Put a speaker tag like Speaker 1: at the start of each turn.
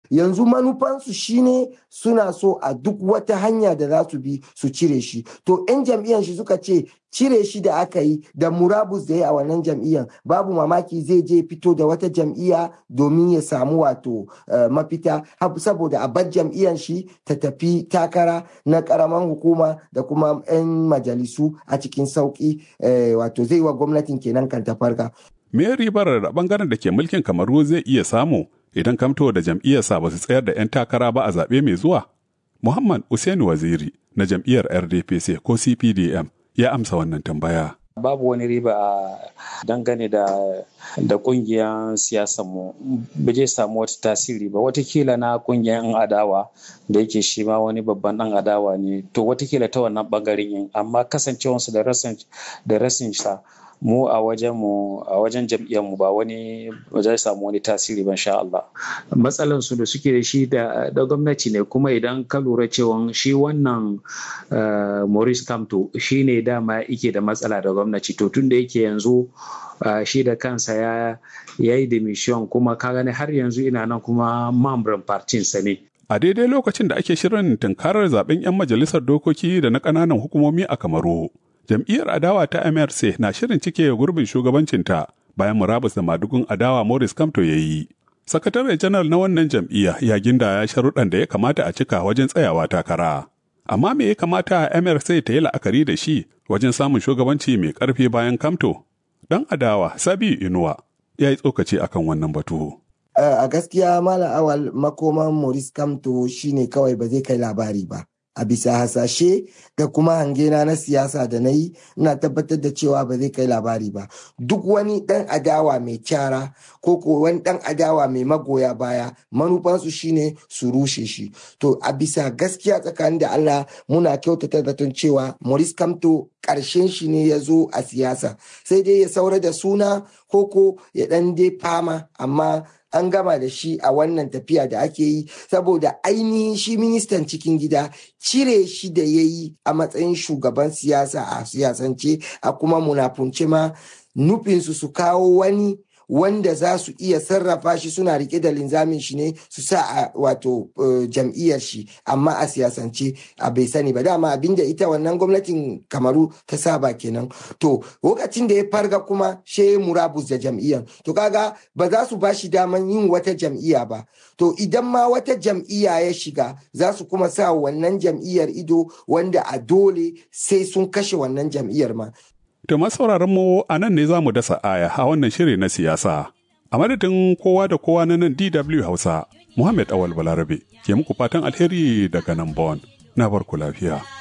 Speaker 1: yanzu manufansu shine suna so a duk wata hanya da za su bi su cire shi to 'yan jam'iyyar shi suka ce cire shi da aka yi da murabus da ya a wannan jam'iyyar babu mamaki zai je fito da wata jam'iyya domin ya samu wato mafita saboda a bar jam'iyyar shi ta tafi takara na karaman hukuma da kuma 'yan majalisu a cikin sauki wato zai wa gwamnatin kenan kan ta farka.
Speaker 2: Me ribar da bangaren da ke mulkin kamaru zai iya samu idan kamto da jam'iyyarsa ba su tsayar da 'yan takara ba a zaɓe mai zuwa? Muhammad Usaini Waziri na jam'iyyar RDPC ko CPDM ya amsa wannan tambaya.
Speaker 3: Babu wani riba a dangane da da kungiyar mu ba zai samu wata tasiri ba watakila na kungiyar yan adawa da yake shi ma wani babban dan adawa ne to watakila ta wannan bangaren yin amma kasancewarsu da rasin da rasin sa mu a wajen mu a wajen jam'iyyar mu ba wani ba zai samu wani tasiri ban sha Allah matsalan su da suke da shi da da gwamnati ne kuma idan ka lura cewa shi wannan Maurice Kamto shine dama yake da matsala da gwamnati to tunda yake yanzu shi da kansa ya yi demission kuma ka gani har yanzu ina nan kuma mamban partin sa ne
Speaker 2: a daidai lokacin da ake shirin tunkarar zaben 'yan majalisar dokoki da na ƙananan hukumomi a Kamaru jam'iyyar adawa ta MRC na shirin cike gurbin shugabancinta bayan murabus da madugun adawa Morris Kamto ya yi. Sakatare janar na wannan jam'iyya ya ginda ya sharuɗan da ya kamata a cika wajen tsayawa takara. Amma me ya kamata MRC ta yi la'akari da shi wajen samun shugabanci mai ƙarfi bayan Kamto? Dan adawa Sabi Inuwa ya yi tsokaci akan wannan batu.
Speaker 1: A gaskiya Malam Awal makoman Maurice Kamto shine kawai ba zai kai labari ba. a bisa hasashe da kuma hangena na siyasa da na yi ina tabbatar da cewa ba zai kai labari ba duk wani dan adawa mai kyara ko ko wani dan adawa mai magoya baya manufansu shine su rushe shi to a bisa gaskiya tsakanin da Allah muna kyautata zaton cewa Maurice Kamto karshen shi ne ya zo a siyasa sai dai ya saura da suna ko ko ya dan dai fama amma an gama da shi a wannan tafiya da ake yi saboda ainihin shi ministan cikin gida cire shi da ya yi a matsayin shugaban siyasa a siyasance a kuma munafunce ma nufinsu su kawo wani wanda za su iya sarrafa shi suna rike da linzamin shi ne su sa a wato jam'iyyar shi amma a siyasance a bai sani ba dama abinda ita wannan gwamnatin kamaru ta saba kenan to lokacin da ya farga kuma she murabus da jam'iyyar to kaga ba za su ba shi daman yin wata jam'iyya ba to idan ma wata jam'iyya ya shiga za su kuma sa wannan jam'iyyar ido wanda a dole sai sun kashe wannan jam'iyyar ma
Speaker 2: To masauraran mu a nan ne za mu dasa aya a wannan shiri na siyasa. A madadin kowa da kowa na nan DW Hausa, Muhammad Awal Balarabe ke muku fatan alheri daga nan Bon. Na barku lafiya.